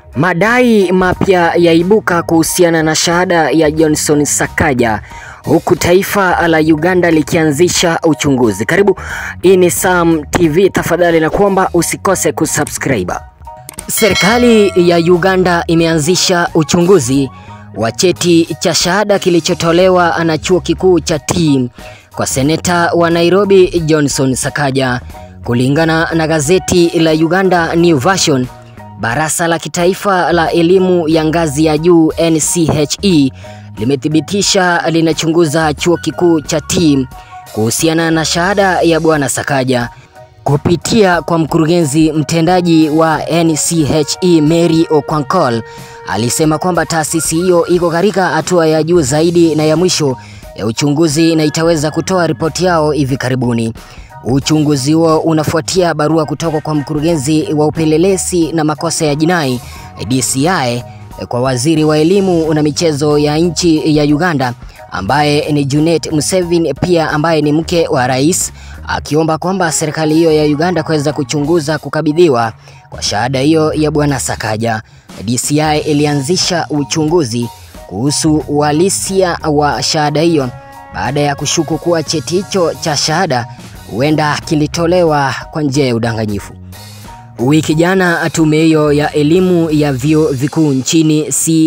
Madai mapya yaibuka kuhusiana na shahada ya Johnson Sakaja huku taifa la Uganda likianzisha uchunguzi. Karibu, hii ni Sam TV, tafadhali na kuomba usikose kusubscribe. Serikali ya Uganda imeanzisha uchunguzi wa cheti cha shahada kilichotolewa na chuo kikuu cha T kwa seneta wa Nairobi Johnson Sakaja. Kulingana na gazeti la Uganda New Version, Baraza la Kitaifa la Elimu ya Ngazi ya Juu NCHE limethibitisha linachunguza chuo kikuu cha T kuhusiana na shahada ya Bwana Sakaja. Kupitia kwa mkurugenzi mtendaji wa NCHE Mary Okwankol alisema kwamba taasisi hiyo iko katika hatua ya juu zaidi na ya mwisho ya uchunguzi na itaweza kutoa ripoti yao hivi karibuni. Uchunguzi huo unafuatia barua kutoka kwa mkurugenzi wa upelelezi na makosa ya jinai DCI kwa waziri wa elimu na michezo ya nchi ya Uganda ambaye ni Junet Museveni, pia ambaye ni mke wa rais, akiomba kwamba serikali hiyo ya Uganda kuweza kuchunguza kukabidhiwa kwa shahada hiyo ya bwana Sakaja. DCI ilianzisha uchunguzi kuhusu uhalisia wa shahada hiyo baada ya kushuku kuwa cheti hicho cha shahada huenda kilitolewa kwa njia ya udanganyifu. Wiki jana tume hiyo ya elimu ya vyuo vikuu nchini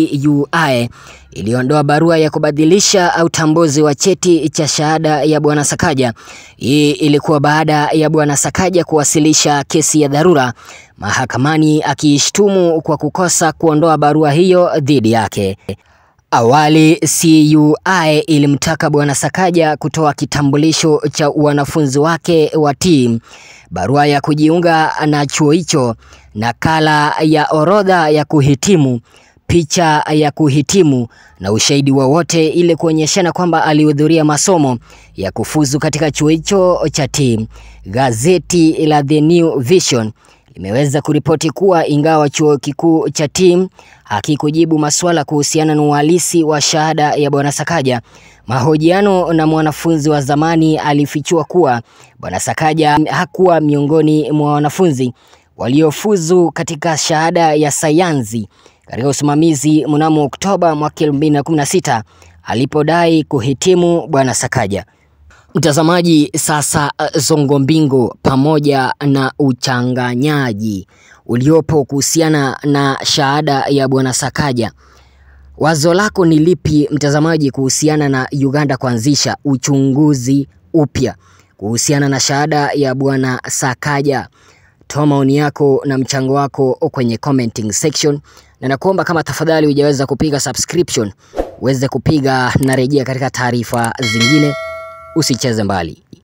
CUI iliondoa barua ya kubadilisha utambuzi wa cheti cha shahada ya bwana Sakaja. Hii ilikuwa baada ya bwana Sakaja kuwasilisha kesi ya dharura mahakamani akiishtumu kwa kukosa kuondoa barua hiyo dhidi yake. Awali CUI ilimtaka bwana Sakaja kutoa kitambulisho cha wanafunzi wake wa T, barua ya kujiunga na chuo hicho, nakala ya orodha ya kuhitimu, picha ya kuhitimu na ushahidi wowote ili kuonyeshana kwamba alihudhuria masomo ya kufuzu katika chuo hicho cha T. Gazeti la The New Vision limeweza kuripoti kuwa ingawa chuo kikuu cha T hakikujibu masuala kuhusiana na uhalisi wa shahada ya bwana Sakaja, mahojiano na mwanafunzi wa zamani alifichua kuwa bwana Sakaja hakuwa miongoni mwa wanafunzi waliofuzu katika shahada ya sayansi katika usimamizi mnamo Oktoba mwaka 2016 alipodai kuhitimu bwana Sakaja. Mtazamaji, sasa zongo mbingo pamoja na uchanganyaji uliopo kuhusiana na shahada ya bwana Sakaja, wazo lako ni lipi mtazamaji, kuhusiana na Uganda kuanzisha uchunguzi upya kuhusiana na shahada ya bwana Sakaja? Toa maoni yako na mchango wako kwenye commenting section, na nakuomba kama tafadhali hujaweza kupiga subscription uweze kupiga na rejea katika taarifa zingine. Usicheze mbali.